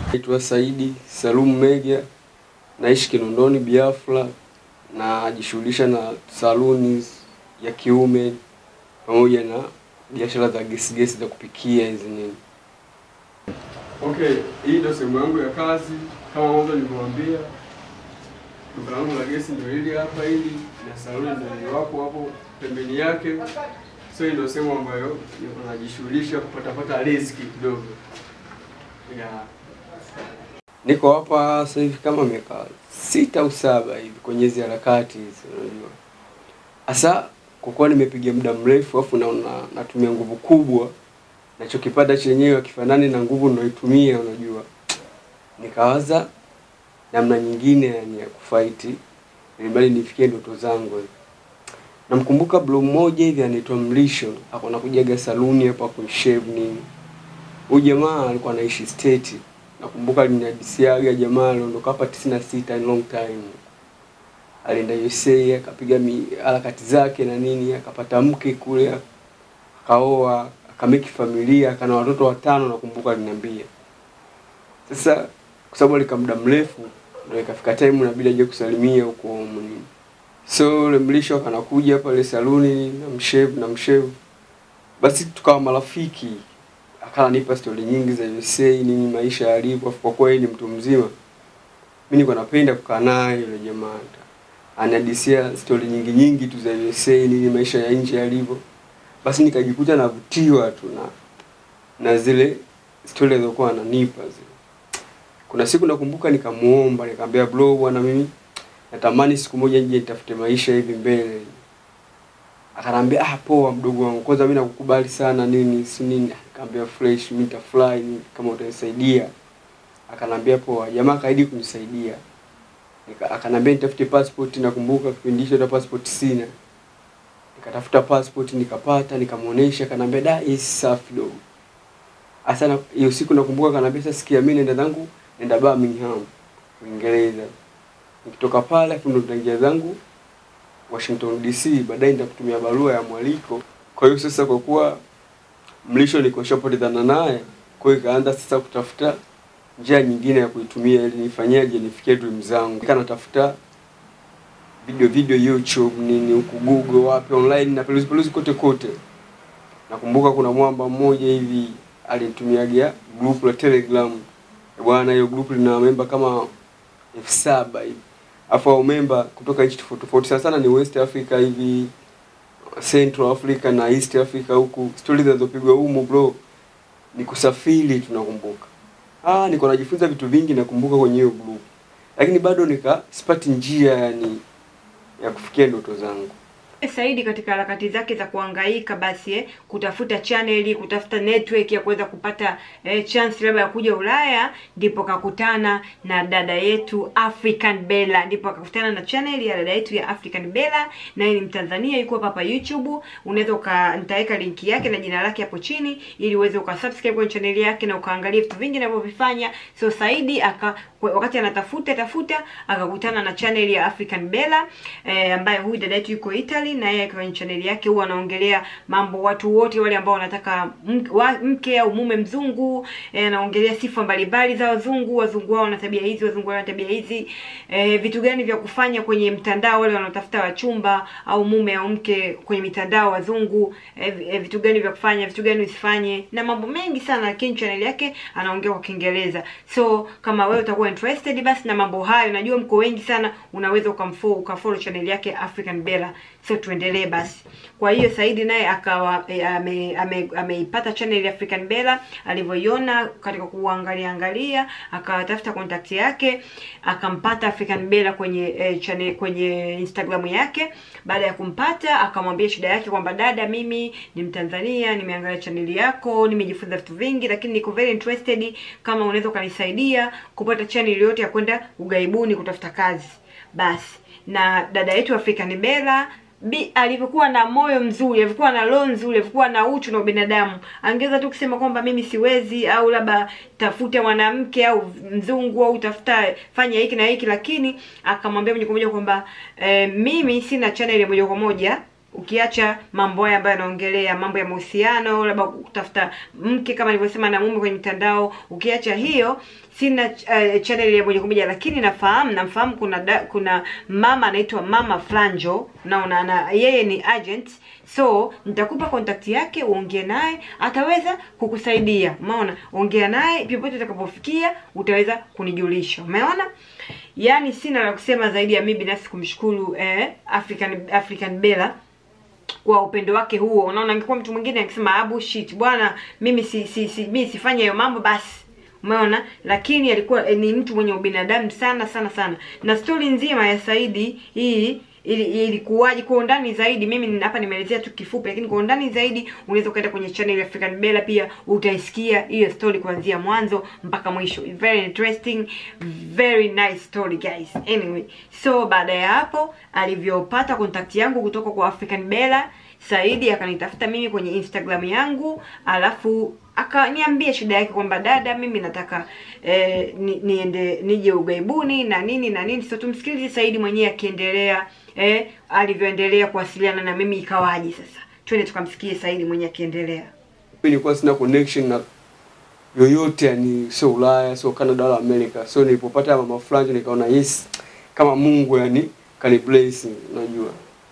Naitwa Saidi Salum Meja, naishi Kinondoni Biafra, najishughulisha na saluni ya kiume pamoja na biashara za gesi gesi za kupikia hizi nini. Okay, hii ndio sehemu yangu ya kazi kama mwanzo nilivyowaambia. Duka langu la gesi ndio hili hapa hili na saluni ndio wapo hapo pembeni yake. So hii ndio sehemu ambayo niko najishughulisha kupatapata riziki kidogo. Yeah. Niko hapa sasa hivi kama miaka sita au saba hivi kwenye hizi harakati hizi unajua. Hasa kwa kuwa nimepiga muda mrefu afu naona natumia nguvu kubwa nachokipata chenyewe akifanani na nguvu ninayoitumia unajua. Nikawaza namna nyingine yani ya kufight ili bali nifikie ndoto zangu hivi. Namkumbuka bro mmoja hivi anaitwa Mlisho, ako nakujaga saluni hapa kushave nini. Huyu jamaa alikuwa anaishi state. Nakumbuka alinihadisiaga jamaa aliondoka hapa 96 long time. Alienda USA akapiga mi- harakati zake na nini, akapata mke kule, akaoa, akameki familia, akana watoto watano nakumbuka aliniambia. Sasa kwa sababu alikaa muda mrefu ndio ikafika time inabidi aje kusalimia huko home nini. So yule mlisho akanakuja pale saluni na mshave na mshave. Basi tukawa marafiki. Akanipa stori nyingi za USA nini maisha yalivyo, kwa kuwa yeye ni mtu mzima. Mimi nilikuwa napenda kukaa naye yule jamaa. Anadisia stori nyingi nyingi tu za USA nini maisha ya nje yalivyo. Basi nikajikuta navutiwa tu na na zile stori alizokuwa ananipa zile. Kuna siku nakumbuka nikamuomba, nikamwambia bro, bwana mimi natamani siku moja nje nitafute maisha hivi mbele. Akanambia ah, poa mdogo wangu, kwanza mimi nakukubali sana nini si nini. Nikamwambia fresh, mimi nitafly nini kama utanisaidia. Akanambia poa, jamaa kaidi kunisaidia. Nika, akanambia nitafute passport, nakumbuka kipindi hicho hata passport sina. Nikatafuta passport nikapata, nikamuonesha, akanambia da, hii si safi dogo. Hasa na- hiyo siku nakumbuka akanambia sasa sikia mimi nenda zangu nenda Birmingham, Uingereza. Nikitoka pale afu ndo nitaingia zangu Washington DC, baadaye nitakutumia barua ya mwaliko. Kwa hiyo sasa kwa kuwa mlisho niko shapotezana naye, kwa hiyo ikaanza sasa kutafuta njia nyingine ya kuitumia ili nifanyaje nifikie dream zangu. Nika natafuta video video YouTube nini huku Google wapi online na peluzi peluzi kote kote. Nakumbuka kuna mwamba mmoja hivi alinitumiaga group la Telegram. Bwana, hiyo group lina memba kama elfu saba hivi. Afu hao memba kutoka nchi tofauti tofauti sana sana ni West Africa hivi Central Africa na East Africa huku. Stori zinazopigwa humu bro ni kusafiri tunakumbuka. Ah, niko najifunza vitu vingi nakumbuka kwenye hiyo group. Lakini bado nika sipati njia yani ya kufikia ndoto zangu. Saidi katika harakati zake za kuhangaika basi eh, kutafuta channel, kutafuta network ya kuweza kupata eh, chance labda ya kuja Ulaya, ndipo kakutana na dada yetu African Bella, ndipo akakutana na channel ya dada yetu ya African Bella, naye ni Mtanzania, yuko hapa hapa YouTube. Unaweza uka nitaweka linki yake na jina lake hapo chini, ili uweze ukasubscribe kwenye channel yake na ukaangalia vitu vingi anavyovifanya. So Saidi aka wakati anatafuta tafuta akakutana na channel ya African Bella eh, ambaye huyu dada yetu yuko Italy na yeye kwenye channel yake huwa anaongelea mambo watu wote wale ambao wanataka mke, wa, mke au mume mzungu eh, anaongelea sifa mbalimbali za wazungu, wazungu wao wana tabia hizi, wazungu wao wana tabia hizi eh, vitu gani vya kufanya kwenye mtandao, wale wanaotafuta wachumba au mume au mke kwenye mitandao wazungu eh, eh, vitu gani vya kufanya, vitu gani usifanye na mambo mengi sana, lakini channel yake anaongea kwa Kiingereza. So kama wewe utakuwa interested basi na mambo hayo, najua mko wengi sana, unaweza ukamfollow ukafollow channel yake African Bella. So tuendelee basi. Kwa hiyo Saidi naye akawa e, ame, ame, ameipata channel ya African Bella, alivyoiona katika kuangalia angalia, akatafuta contact yake, akampata African Bella kwenye e, channel kwenye Instagram yake. Baada ya kumpata, akamwambia shida yake kwamba dada, mimi ni Mtanzania, nimeangalia channel yako, nimejifunza vitu vingi, lakini niko very interested kama unaweza ukanisaidia kupata channel yote ya kwenda ugaibuni kutafuta kazi. Basi na dada yetu African Bella Bi alivyokuwa na moyo mzuri, alivyokuwa na roho nzuri, alivyokuwa na uchu na ubinadamu, angeweza tu kusema kwamba mimi siwezi, au labda tafuta mwanamke au mzungu au tafuta fanya hiki na hiki, lakini akamwambia moja kwa moja kwamba e, mimi sina channel ya moja kwa moja ukiacha mambo haya ambayo yanaongelea mambo ya mahusiano labda kutafuta mke kama nilivyosema na mume kwenye mitandao ukiacha hiyo sina uh, channel ya moja kwa moja lakini nafahamu namfahamu kuna da, kuna mama anaitwa mama flanjo naona na yeye ni agent so nitakupa contact yake uongee naye ataweza kukusaidia umeona ongea naye popote utakapofikia utaweza kunijulisha umeona yaani sina la kusema zaidi ya mimi binafsi kumshukuru eh, african african bella kwa upendo wake huo unaona angekuwa mtu mwingine akisema abu shit bwana mimi si, si, si mimi sifanye hiyo mambo basi umeona lakini alikuwa eh, ni mtu mwenye ubinadamu sana sana sana na stori nzima ya saidi hii ili- ilikuwaje kwa undani zaidi mimi ni- hapa nimeelezea tu kifupi lakini kwa undani zaidi unaweza ukaenda kwenye channel ya African Bella pia utaisikia hiyo story kuanzia mwanzo mpaka mwisho It's very interesting very nice story guys anyway so baada ya hapo alivyopata contact yangu kutoka kwa African Bella Saidi akanitafuta mimi kwenye Instagram yangu alafu akaniambia shida yake kwamba dada mimi nataka eh, ni, niende nije ugaibuni na nini na nini so tumsikilize Saidi mwenyewe akiendelea eh, alivyoendelea kuwasiliana na mimi ikawaje sasa twende tukamsikie Saidi mwenyewe akiendelea Mimi nilikuwa sina connection na yoyote yani sio Ulaya sio Canada wala America so nilipopata mama fulani nikaona yes kama Mungu yani kani blessing unajua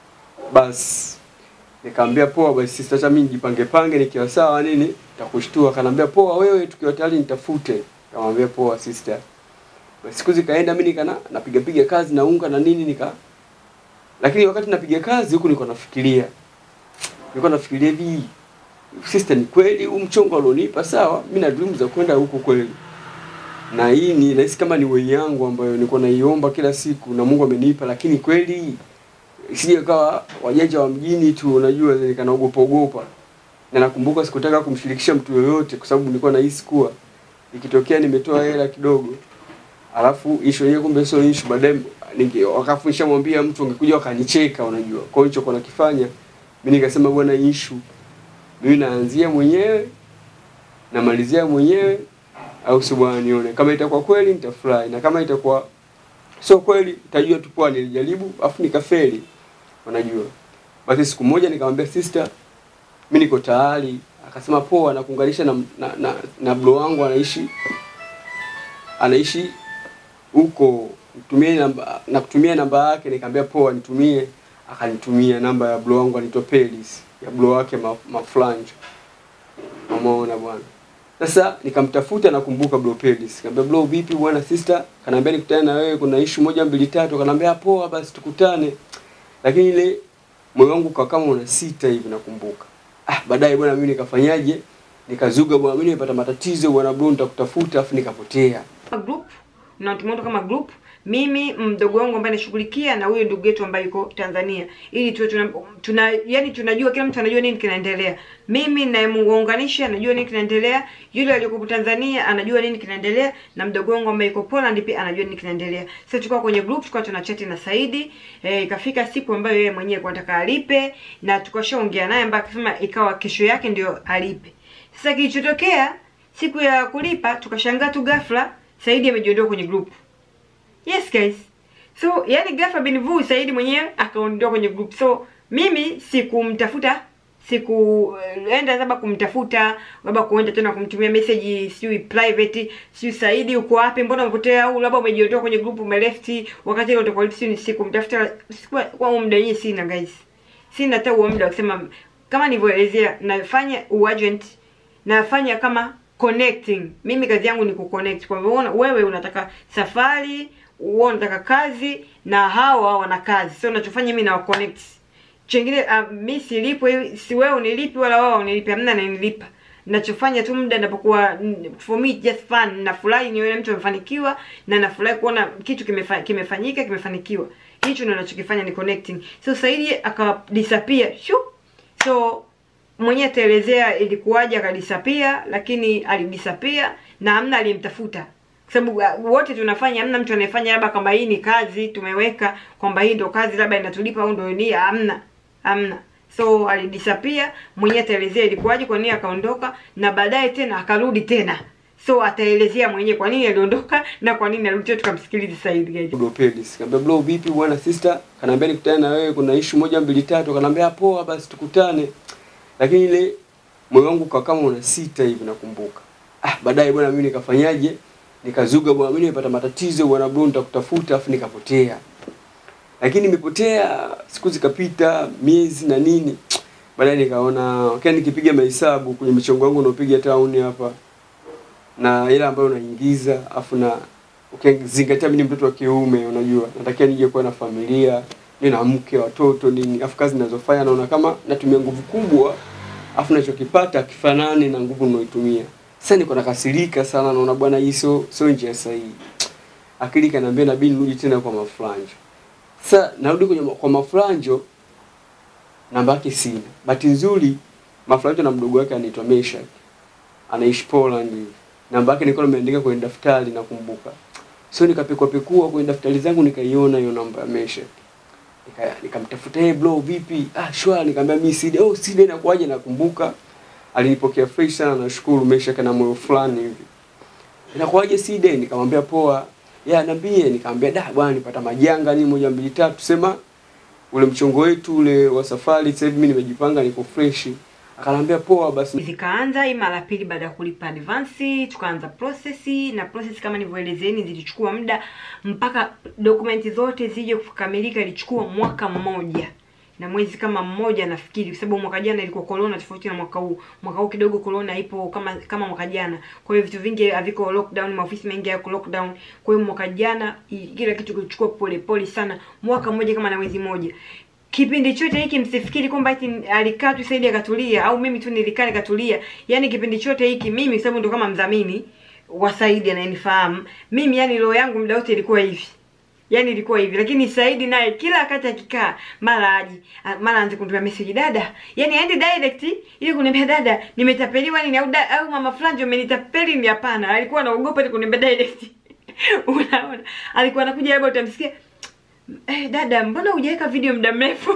basi nikamwambia poa basi sister acha mimi nijipange pange nikiwa sawa nini nitakushtua kanambia poa wewe tukiwa tayari nitafute kamwambia poa sister basi siku zikaenda mimi nikana napiga piga kazi naunga na nini nika lakini wakati napiga kazi huku nilikuwa nafikiria nilikuwa nafikiria hivi sister ni kweli huu mchongo alionipa sawa mimi na dream za kwenda huko kweli na hii ni nahisi kama ni way yangu ambayo nilikuwa naiomba kila siku na Mungu amenipa lakini kweli sije kawa wajanja wa mjini tu unajua nikanaogopa ogopa na nakumbuka sikutaka kumshirikisha mtu yoyote kwa sababu nilikuwa nahisi kuwa ikitokea nimetoa hela kidogo alafu issue yenyewe kumbe sio issue baadaye ninge wakafu nishamwambia mtu angekuja wakanicheka unajua kwa hiyo nilichokuwa nakifanya mimi nikasema bwana issue mimi naanzia mwenyewe namalizia mwenyewe au si bwana nione kama itakuwa kweli nitafurahi na kama itakuwa sio kweli nitajua tu poa nilijaribu afu nikafeli unajua basi siku moja nikamwambia sister mimi niko tayari akasema poa nakuunganisha na na, na, na bro wangu anaishi anaishi huko nitumie namba na kutumia namba yake nikamwambia poa nitumie akanitumia namba ya bro wangu anaitwa Pelis ya bro wake ma, maflanjo umeona bwana sasa nikamtafuta nakumbuka bro Pelis nikamwambia bro vipi bwana sister kanaambia nikutane na wewe kuna issue moja mbili tatu kanaambia poa basi tukutane lakini ile moyo wangu kwa kama una sita hivi nakumbuka ah baadaye bwana mimi nikafanyaje nikazuga bwana mimi nimepata matatizo bwana bro nitakutafuta afu nikapotea Kama group na tumeunda kama group mimi mdogo wangu ambaye anashughulikia na huyo ndugu yetu ambaye yuko Tanzania ili tuwe tuna, tuna yani tunajua kila mtu anajua nini kinaendelea mimi nayemuunganisha najua nini kinaendelea yule aliyoko Tanzania anajua nini kinaendelea na mdogo wangu ambaye yuko Poland pia anajua nini kinaendelea sasa tulikuwa kwenye group tulikuwa tuna chat na Saidi eh, ikafika siku ambayo yeye mwenyewe alikuwa anataka alipe na tukashaongea naye mpaka akasema ikawa kesho yake ndio alipe sasa kilichotokea siku ya kulipa tukashangaa tu ghafla Saidi amejiondoa kwenye group. Yes guys. So yani ghafla bin vu Saidi mwenyewe akaondoka kwenye group. So mimi sikumtafuta sikuenda labda kumtafuta labda kuenda tena kumtumia message sijui private sijui Saidi uko wapi mbona umepotea au labda umejiondoa kwenye group umelefti wakati ile utakuwa sijui sikumtafuta sikuwa kwa huo muda yenyewe sina guys sina hata huo muda wa kusema kama nilivyoelezea nafanya uagent nafanya kama connecting mimi kazi yangu ni kuconnect kwa hivyo unaona, wewe unataka safari wewe unataka kazi na hawa wana kazi so unachofanya mimi na connect chengine uh, mi silipo si wewe unilipi wala wao unilipi hamna nanilipa nachofanya tu muda napokuwa mm, for me just fun nafurahi nione mtu amefanikiwa na nafurahi kuona kitu kimefa, kimefanyika kimefanikiwa hicho ndio nachokifanya ni connecting so Saidi aka disappear shu so mwenyewe ataelezea ilikuwaje akadisapia lakini alidisapia na hamna aliyemtafuta kwa sababu uh, wote tunafanya hamna mtu anayefanya labda kwamba hii ni kazi tumeweka kwamba hii ndo kazi labda inatulipa au ndo ni hamna hamna so alidisapia mwenyewe ataelezea ilikuwaje kwa nini akaondoka na baadaye tena akarudi tena so ataelezea mwenyewe kwa nini aliondoka na kwa nini alirudi tukamsikilize Said guys bro Pelis kaambia bro vipi bwana sister kanaambia nikutane na wewe kuna issue moja mbili tatu kanaambia poa basi tukutane lakini ile moyo wangu kwa kama una sita hivi nakumbuka ah baadaye bwana mimi nikafanyaje nikazuga bwana mimi nimepata matatizo bwana bro nitakutafuta afu nikapotea lakini nimepotea siku zikapita miezi na nini baadaye nikaona kile nikipiga mahesabu kwenye michongo yangu unaopiga town hapa na ile ambayo unaingiza afu na ukizingatia mimi ni mtoto wa kiume unajua natakiwa nije kuwa na familia niwe na mke watoto nini afu kazi ninazofanya naona kama natumia nguvu kubwa afu nachokipata kifanani na nguvu ninayoitumia sasa niko nakasirika sana naona bwana hii sio sio njia sahihi akili kaniambia inabidi nirudi tena kwa mafranjo sasa narudi kwenye ma- kwa mafranjo namba yake sina bahati nzuri mafranjo na mdogo wake anaitwa Meshak anaishi Poland hivi namba yake nilikuwa nimeandika kwenye daftari nakumbuka so nikapekua pekua kwenye daftari zangu nikaiona hiyo namba ya Meshak nika nikamtafuta hey bro vipi ah shwari nikamwambia mimi side oh side inakuaje nakumbuka alinipokea fresh sana nashukuru Meshak na moyo fulani hivi inakuaje side nikamwambia poa ya niambie nikamwambia da bwana nipata majanga ni moja mbili tatu sema ule mchongo wetu ule wa safari sasa hivi mimi nimejipanga niko fresh akanambia poa basi zikaanza hii mara pili baada ya kulipa advance tukaanza process na process kama nilivyoelezeni zilichukua muda mpaka dokumenti zote zije kukamilika ilichukua mwaka mmoja na mwezi kama mmoja nafikiri kwa sababu mwaka jana ilikuwa corona tofauti na mwaka huu mwaka huu kidogo corona ipo kama kama mwaka jana kwa hiyo vitu vingi haviko lockdown maofisi mengi yako lockdown kwa hiyo mwaka jana i- kila kitu kilichukua pole pole sana mwaka mmoja kama na mwezi mmoja kipindi chote hiki msifikiri kwamba eti alikaa tu Saidi akatulia au mimi tu nilikaa nikatulia. Yaani kipindi chote hiki mimi kwa sababu ndo kama mdhamini wa Saidi anayenifahamu. Mimi yani roho yangu muda wote ilikuwa hivi. Yaani ilikuwa hivi lakini Saidi naye kila wakati akikaa mara aje a- mara anze kunitumia message dada. Yaani aende direct ili kuniambia dada nimetapeliwa nini au da, au mama fulani ndio amenitapeli ni hapana. Alikuwa anaogopa ili kuniambia direct. Unaona? Alikuwa anakuja labda utamsikia Eh, dada mbona hujaweka video muda mrefu?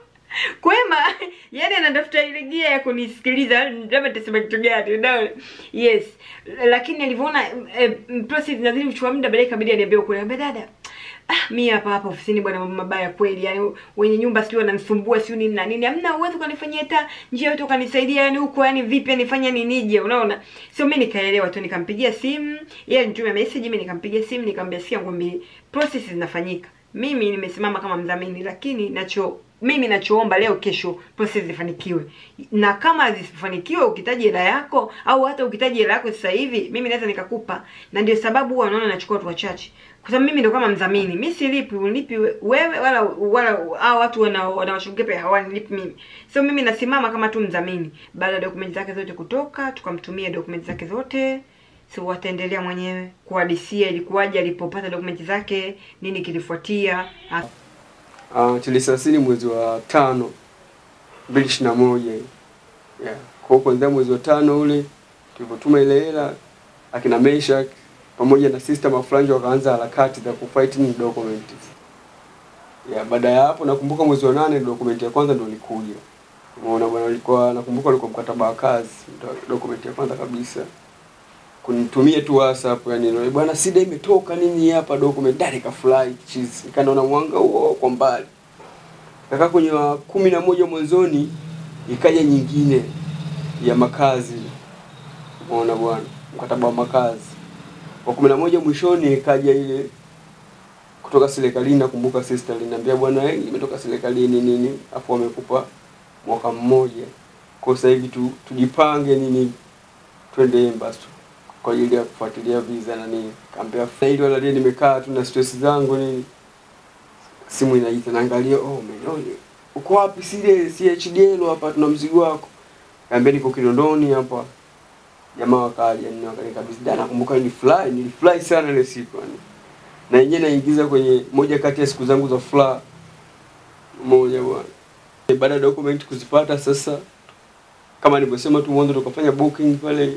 Kwema, yani anatafuta ile gia ya kunisikiliza, labda nitasema kitu gani, unaona? Yes. Lakini alivyoona eh, process inazidi kuchukua muda baadaye ikabidi aniambie kule, "Ambia dada, ah mimi hapa hapa ofisini bwana mambo mabaya kweli. Yaani wenye nyumba sio wananisumbua sio nini na nini. Hamna uwezo kanifanyia hata njia yote ukanisaidia yani huko yani vipi nifanye nini nije, unaona? Sio mimi nikaelewa tu nikampigia simu, yeye alinitumia message, mimi nikampigia simu nikamwambia sikia ngombe process zinafanyika mimi nimesimama kama mdhamini lakini nacho mimi nachoomba leo kesho process zifanikiwe na kama zisifanikiwe ukitaji hela yako au hata ukitaji hela yako sasa hivi mimi naweza nikakupa na ndio sababu huwa naona nachukua watu wachache kwa sababu mimi ndo kama mdhamini mimi silipi unipi wewe wala wala hao watu wana wanawashughulikia pia hawanilipi mimi so mimi nasimama kama tu mdhamini baada ya dokumenti zake zote kutoka tukamtumia dokumenti zake zote so wataendelea mwenyewe kuhadisia ilikuwaje alipopata dokumenti zake nini kilifuatia Ah, uh, tulisasili mwezi wa tano mbili ishirini na moja hiyo. yeah. kwa hiyo kuanzia mwezi wa tano ule tulivyotuma ile hela akina Meshak pamoja na sister Mafranjo wakaanza harakati za kufight ni document yeah, baada ya hapo nakumbuka mwezi wa nane document ya kwanza ndio ilikuja umeona bwana ulikuwa nakumbuka ulikuwa mkataba wa kazi ndio document ya kwanza kabisa kunitumia tu WhatsApp yani ndio bwana sida imetoka nini hapa document dare ka fly cheese nikaona mwanga huo kwa mbali kaka kwenye wa kumi na moja mwanzoni ikaja nyingine ya makazi umeona bwana mkataba wa makazi wa kumi na moja mwishoni ikaja ile kutoka serikalini nakumbuka sister aliniambia bwana eh, imetoka serikalini nini afu wamekupa mwaka mmoja kwa sasa hivi tu, tujipange nini twende embassy kwa ajili ya kufuatilia visa na nini kaambia ili wala leo nimekaa tu na stress zangu nini simu inaita naangalia oh man oh, uko wapi sile CHDL hapa tuna mzigo wako kaambia niko Kinondoni hapa jamaa wakaja nini wakanikabidhi dana nakumbuka nilifly nilifly sana ile siku yani na yenyewe naingiza kwenye moja kati ya siku zangu za furaha moja bwana baada ya document kuzipata sasa kama nilivyosema tu mwanzo tukafanya booking pale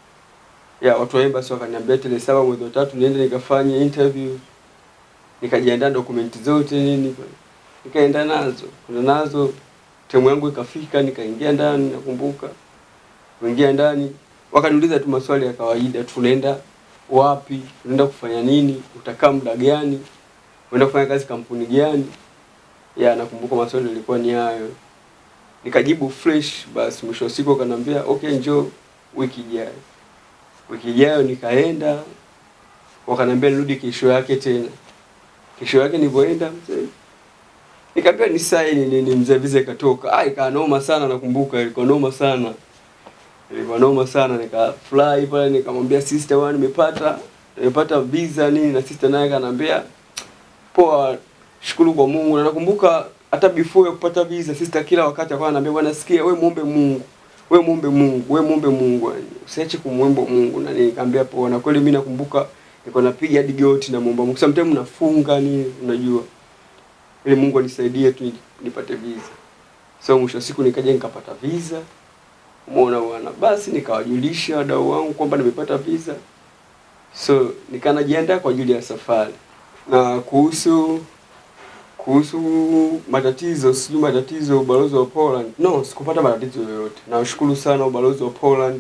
ya watu wa embassy wakaniambia tarehe saba mwezi wa tatu niende nikafanye interview nikajiandaa dokumenti zote nini nikaenda nazo kuna nazo temu yangu ikafika nikaingia ndani nakumbuka kuingia ndani wakaniuliza tu maswali ya kawaida, tunaenda wapi, unaenda kufanya nini, utakaa muda gani, unaenda kufanya kazi kampuni gani. Ya, nakumbuka maswali yalikuwa ni hayo, nikajibu fresh. Basi mwisho wa siku akaniambia okay, njoo wiki ijayo. Wiki ijayo nikaenda, wakaniambia nirudi kesho yake tena. Kesho yake nilipoenda mzee, nikaambiwa ni saini nini, mzee visa ikatoka. Ah, ikawa noma sana, nakumbuka ilikuwa noma sana ilikuwa noma sana, nikafurahi pale, nikamwambia sister, bwana, nimepata nimepata visa nini, na sister naye kanambia poa, shukuru kwa Mungu. Na nakumbuka hata before ya kupata visa, sister kila wakati alikuwa ananiambia bwana, sikia, we muombe Mungu, we muombe Mungu, we muombe Mungu, yani usiache kumwomba Mungu. Na nikamwambia poa, na kweli mimi nakumbuka nilikuwa napiga hadi goti na muomba Mungu, sometimes nafunga nini, unajua ili Mungu anisaidie tu nipate visa. So mwisho wa siku nikaja nikapata visa Umeona bwana, basi nikawajulisha wadau wangu kwamba nimepata visa, so nikanajiandaa kwa ajili ya safari. Na kuhusu kuhusu matatizo, sijui matatizo ubalozi wa Poland, no, sikupata matatizo yoyote. Nawashukuru sana ubalozi wa Poland,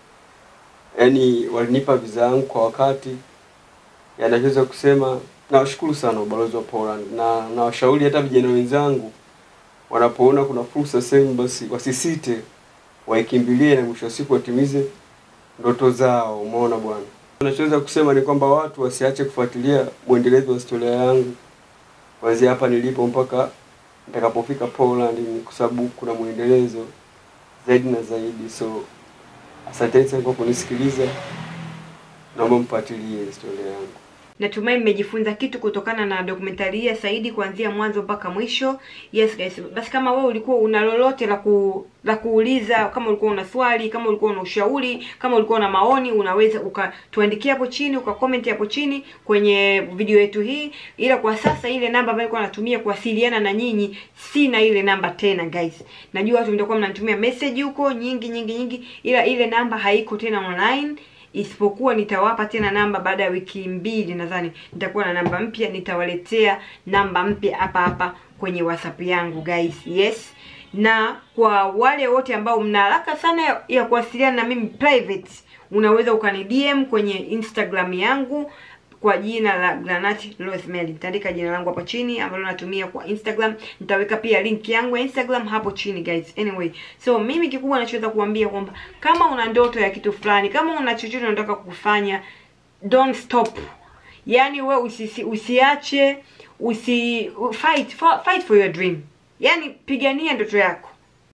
yaani walinipa visa yangu kwa wakati. Yanachoweza kusema nawashukuru sana ubalozi wa Poland, na nawashauri hata vijana wenzangu wanapoona kuna fursa sehemu, basi wasisite waikimbilie na mwisho wa siku watimize ndoto zao. Umeona bwana, nachoweza kusema ni kwamba watu wasiache kufuatilia mwendelezo wa historia yangu kuanzia hapa nilipo mpaka nitakapofika Poland, ni kwa sababu kuna mwendelezo zaidi na zaidi. So asanteni sana kwa kunisikiliza, naomba mfuatilie historia yangu. Natumai mmejifunza kitu kutokana na dokumentari hii ya Saidi kuanzia mwanzo mpaka mwisho. Yes guys, basi kama wewe ulikuwa una lolote la ku, la kuuliza, kama ulikuwa una swali, kama ulikuwa una ushauri, kama ulikuwa na maoni, unaweza ukatuandikia hapo chini, ukakomenti hapo chini kwenye video yetu hii. Ila kwa sasa ile namba ambayo nilikuwa natumia kuwasiliana na nyinyi, sina ile namba tena guys. Najua watu mtakuwa mnanitumia message huko nyingi nyingi nyingi, ila ile namba haiko tena online isipokuwa nitawapa tena namba baada ya wiki mbili, nadhani nitakuwa na namba mpya, nitawaletea namba mpya hapa hapa kwenye WhatsApp yangu guys. Yes, na kwa wale wote ambao mna haraka sana ya, ya kuwasiliana na mimi private, unaweza ukani DM kwenye Instagram yangu kwa jina la Granati Rosemary. Nitaandika jina langu hapo chini ambalo natumia kwa Instagram. Nitaweka pia link yangu ya Instagram hapo chini guys. Anyway, so mimi kikubwa nachoweza kuambia kwamba kama una ndoto ya kitu fulani, kama una chochote unataka kufanya, don't stop. Yaani we usisi, usiache usi fight for, fight for your dream. Yaani pigania ndoto yako.